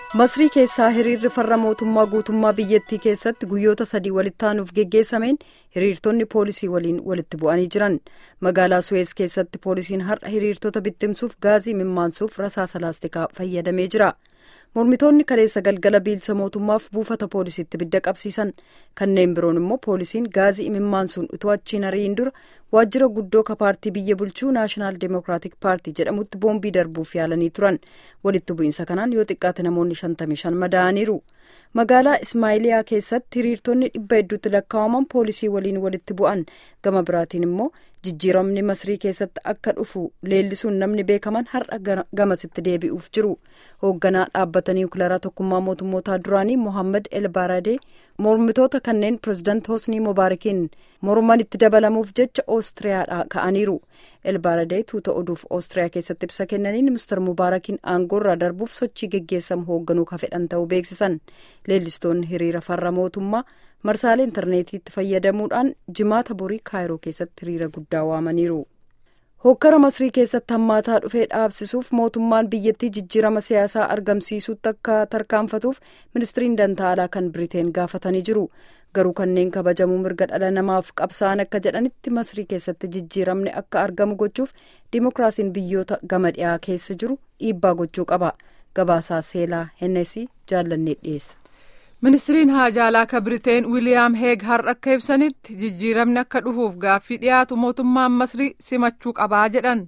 masrii keessaa hiriirri farra mootummaa guutummaa biyyattii keessatti guyyoota sadii walitti aanuuf geggeessameen hiriirtonni poolisii waliin walitti bu'anii jiran magaalaa suwees keessatti poolisiin har'a hiriirtota bittimsuuf gaazii mimmaansuuf rasaasa laastikaa fayyadamee jira mormitoonni kaleessa galgala biilsa mootummaaf buufata poolisiitti ibidda qabsiisan kanneen biroon immoo poolisiin gaazii imimmaansuun utuu achiin ari'in dura waajjira guddoo ka paartii biyya bulchuu naashinaal deemokiraatik paartii jedhamutti boombii darbuuf yaalanii turan walitti bu'iinsa kanaan yoo xiqqaate namoonni 55 madaa'aniiru magaalaa ismaayiliyaa keessatti hiriirtonni dhibba hedduutti lakkaa'aman poolisii waliin walitti bu'an gama biraatiin immoo jijjiiramni masrii keessatti akka dhufu leellisuun namni beekaman har'a gamasitti deebi'uuf jiru hoogganaa dhaabbata niwukilaraa tokkummaa mootummootaa duraanii mohaammed el baradee mormitoota kanneen pirezidaant hosnii mubaarakiin morman itti dabalamuuf jecha oostiriyaadhaa ka'aniiru el baradee tuuta oduuf oostiriyaa keessatti ibsa kennaniin mister mubaarakiin aangoorraa darbuuf sochii geggeessamu hoogganuu ka fedhan ta'uu beeksisan leellistoonni hiriira farra mootummaa marsaalee intarneetiitti fayyadamuudhaan jimaata borii kaayiroo keessatti hiriira guddaa waamaniiru. hokkara masrii keessatti hammaataa dhufee dhaabsisuuf mootummaan biyyattii jijjiirama siyaasaa argamsiisuutti akka tarkaanfatuuf ministiriin dantaalaa kan biriteen gaafatanii jiru garuu kanneen kabajamuu mirga dhala namaaf qabsa'an akka jedhanitti masrii keessatti jijjiiramni akka argamu gochuuf dimokiraasiin biyyoota gama dhiyaa keessa jiru dhiibbaa gochuu qaba gabaasaa seelaa hennesii jaallannee dhiyeessa. ministiriin haajaalaa ka biriteen wiiliyaam heeg har'a akka ibsanitti jijjiiramni akka dhufuuf gaaffii dhiyaatu mootummaan masrii simachuu qabaa jedhan.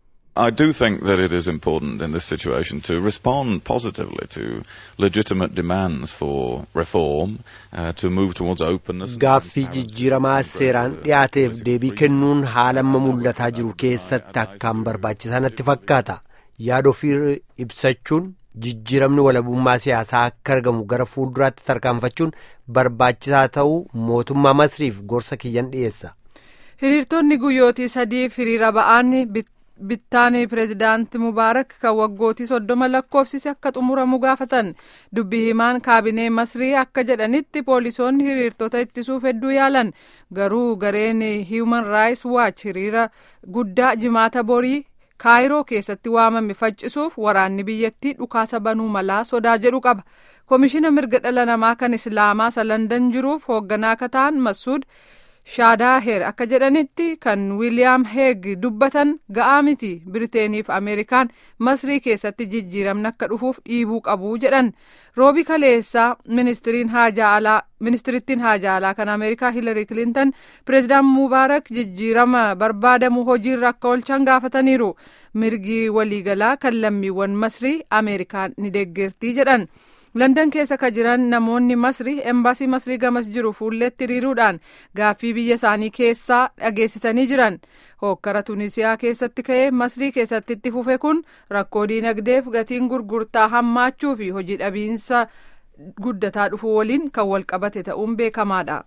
I do think that it is important in this situation to respond positively to legitimate demands for reform, uh, to move towards openness. Gaaffii jijjiiramaa seeraan dhiyaateef deebii kennuun haala amma mul'ataa jiru keessatti akkaan barbaachisaa natti fakkaata. Yaada ofii ibsachuun jijjiiramni walabummaa siyaasaa akka argamu gara fuulduraatti tarkaanfachuun barbaachisaa ta'uu mootummaa masriif gorsa kiyyan dhiyeessa. hiriirtonni guyyootii sadiif hiriira ba'aan bittaanii pireezidaanti mubaarak kan waggootii soddoma lakkoofsise akka xumuramu gaafatan dubbii himaan kaabinee masrii akka jedhanitti poolisoonni hiriirtota ittisuuf hedduu yaalan garuu gareen hiiman raayis waach hiriira guddaa jimaata borii. kaayiroo keessatti waamame faccisuuf waraanni biyyattii dhukaasa banuu malaa sodaa jedhu qaba koomishina mirga dhala namaa kan islaamaa isa landan jiruuf hoogganaa akka ta'an masuud shaadaaher akka jedhanitti kan wiiliyaam heeg dubbatan ga'aa miti biriteeniif ameerikaan masrii keessatti jijjiiramni akka dhufuuf dhiibuu qabu jedhan roobi kaleessaa ministiriin haajaalaa ministirittiin haajaalaa kan ameerikaa hiilari kilintan pireezidaan mubaarak jijjiirama barbaadamu hojiirra akka oolchan gaafataniiru mirgi waliigalaa kan lammiiwwan masrii ameerikaan ni deeggertii jedhan. landan keessa ka jiran namoonni masrii embaasii masrii gamas jiru fuulleetti hiriiruudhaan gaaffii biyya isaanii keessaa dhageessisanii jiran hookkara tunisiyaa keessatti ka'ee masrii keessatti itti fufe kun rakkoo diinagdeef gatiin gurgurtaa hammaachuu fi hojii dhabiinsa guddataa dhufuu waliin kan walqabate ta'uun beekamaadha.